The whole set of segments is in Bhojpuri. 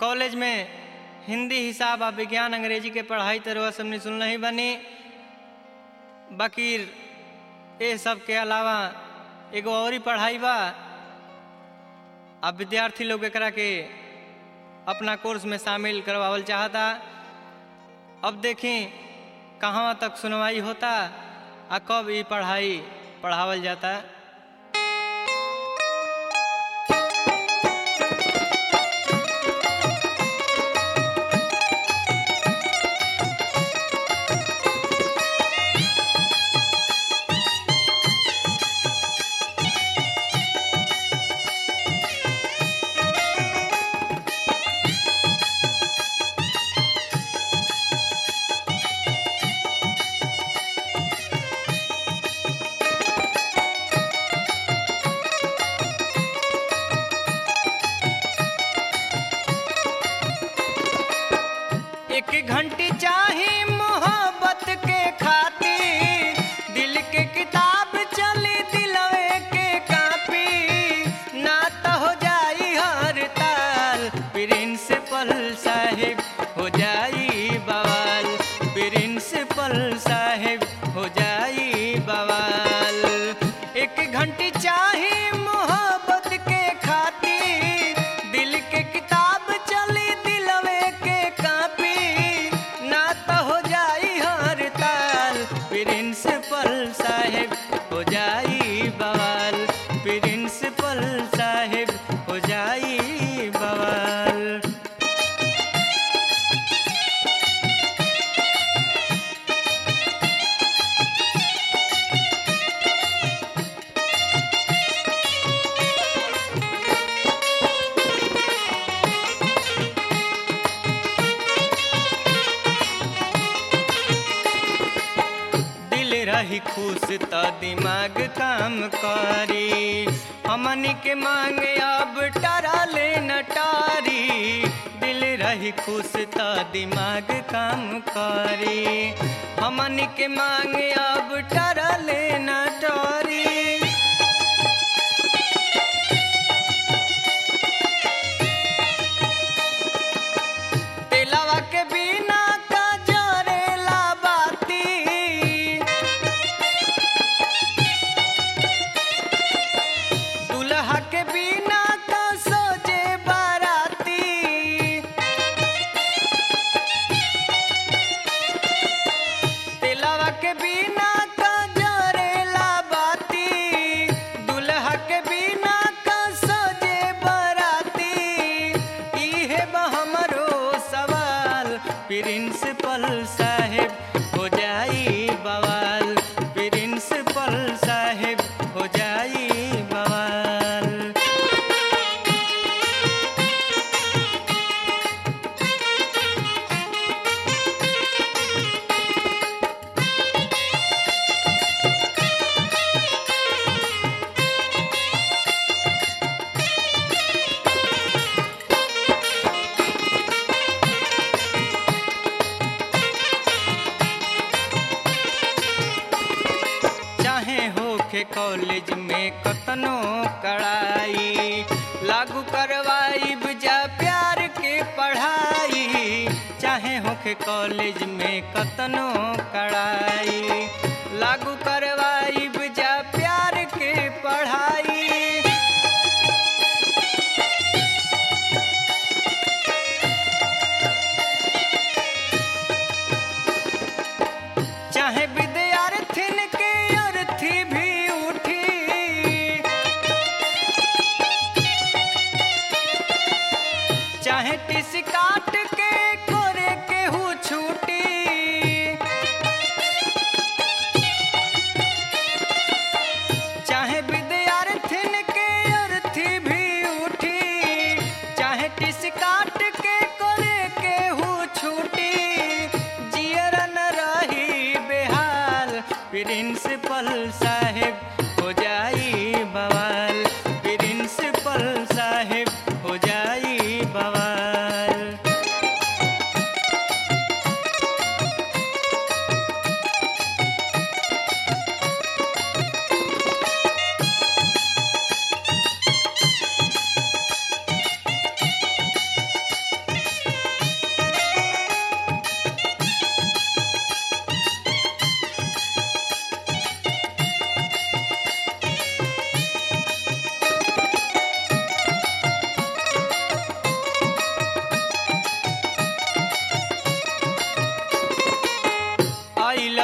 कॉलेज में हिंदी हिसाब आ विज्ञान अंग्रेजी के पढ़ाई तो रउआ सबने सुन ही बनी बाकी ये सब के अलावा एगो और ही पढ़ाई बा अब विद्यार्थी लोग एकरा के अपना कोर्स में शामिल करवावल चाहता अब देखें कहाँ तक सुनवाई होता आ कब ये पढ़ाई पढ़ावल जाता एक घंटी चाही मोहब्बत के खातिर दिल के किताब चली दिलवे के कापी ना तो हो जाई हर ताल प्रिंसिपल साहिब हो जाई बवाल प्रिंसिपल साहिब हो जाई बवाल एक घंटी चाही मोहब्बत के खातिर दिल के किताब चली दिलवे के कापी ना तो हो जाई हर ताल प्रिंसिपल साहिब हो जाई बवाल प्रिंसिपल साहिब हो जाई बवाल दिल रही खुश त दिमाग काम करी हमनी के मांगे अब टरा ले नटारी दिल रही खुश त दिमाग काम करी हमनी के मांगे अब टरा ले नटारी तेलावा के बिना का जरेला बाती दुल्हा के बिना का सोजे बाराती तेलावा के बिना का जरेला बाती दुल्हा के बिना का सोजे बाराती इहे बा हमरो सवाल प्रिंसिपल साहेब हो जाई बवाल प्रिंसिपल साहेब हो जाई बवाल चाहे होखे कॉलेज में कतनो कड़ाई लागू करवाई जा प्यार के पढ़ाई चाहे होखे कॉलेज में कतनो कड़ाई लागू करवाई जा प्यार के पढ़ाई चाहे विद्यार्थिन के अर्थी भी उठी चाहे टिस काट के कोरे के हु छूटी चाहे विद्यार्थिन के अर्थी भी उठी चाहे टिस काट के कोरे के हु छूटी जियरन रही बेहाल प्रिंसिपल साहेब हो जाई बवाल प्रिंसिपल साहेब हो जाई बवाल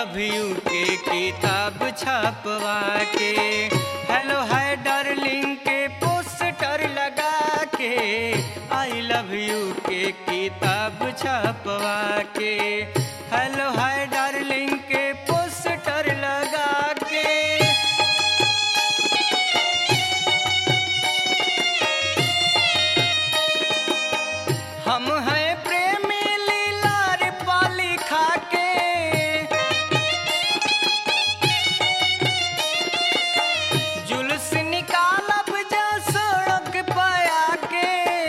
लव यू के किताब छपवा के हेलो हाय डार्लिंग के पोस्टर लगा के आई लव यू के किताब छपवा के हेलो हाय डार्लिंग के पोस्टर लगा के हम हैं प्रेमी लीलार पाली खाके जुलूस निकालब जा सड़क पाया के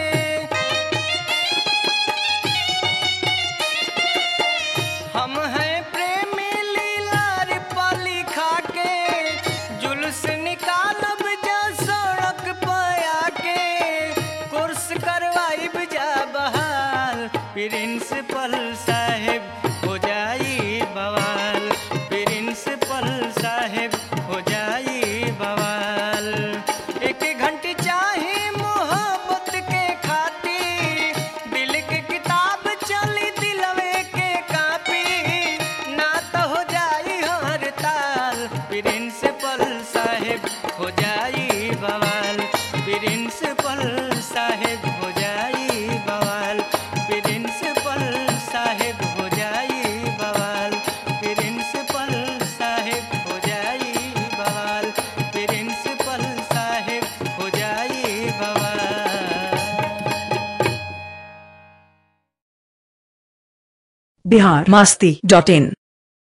हम हैं प्रेमी लीलार पाली खाके जुलूस निकालब जा सड़क पाया के कोर्स करवाई जा बहाल प्रिंसिपल साहेब हो जाई बवाल प्रिंसिपल साहेब हो जाई बवाल एक घंटे चाहे मोहब्बत के खाती दिल के किताब चली दिलवे के कापी ना तो हो जाई हर ताल प्रिंसिपल साहेब हो जाई बवाल प्रिंसिपल साहेब हो जाई बवाल प्रिंसिपल साहेब हो जाई बवाल प्रिंसिपल साहेब हो जाई बवाल प्रिंसिपल साहेब हो जाई बवाल बिहार मास्ती डॉट इन